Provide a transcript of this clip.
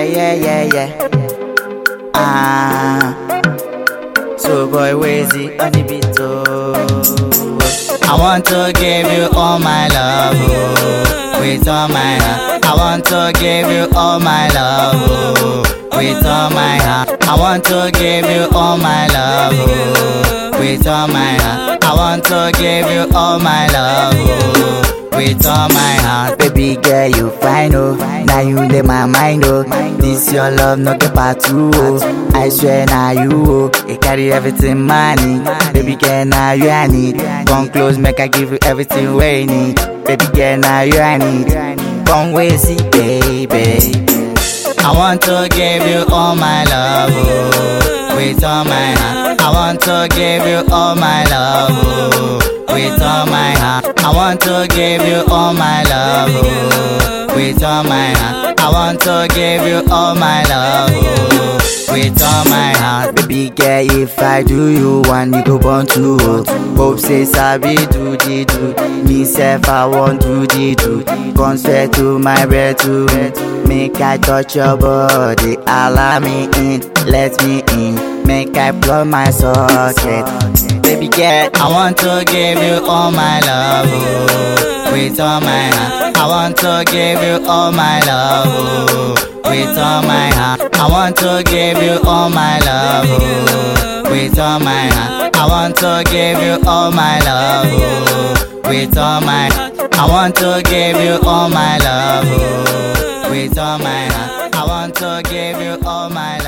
yeah, yeah, yeah, yeah. Ah, so boy, Wazy on the beat, oh. I want to give you all my love, oh, with all my heart. I want to give you all my love, oh, with all my heart. I want to give you all my love, oh, with all my heart. I want to give you all my love, oh, with all my heart. Baby girl, you fine, oh. Now you in my mind, oh. This your love, not the part two, oh. I swear now you, oh. You carry everything money. Baby girl, now you I need. Come close, make I give you everything we you need. Baby girl, now you I need. Come with see, baby. I want to give you all my love, oh, with all my heart. I want to give you all my love, oh, with all my heart. I want to give you all my love, oh, with all my heart. I want to give you all my love, oh, with all my heart. Baby girl, if I do you one, you go born to hold. Hope say sabi do the do. Me self I want do the do. Come swear to my breath to Make I touch your body, allow me in, let me in. Make I blow my socket. Baby girl, I want to give you all my love, oh, with all my heart. I want to give you all my love, oh, with all my heart. I want to give you all my love, oh, with all my heart. I want to give you all my love, oh, with all my heart. I want to give you all my love, oh, with all my heart. I want to give you all my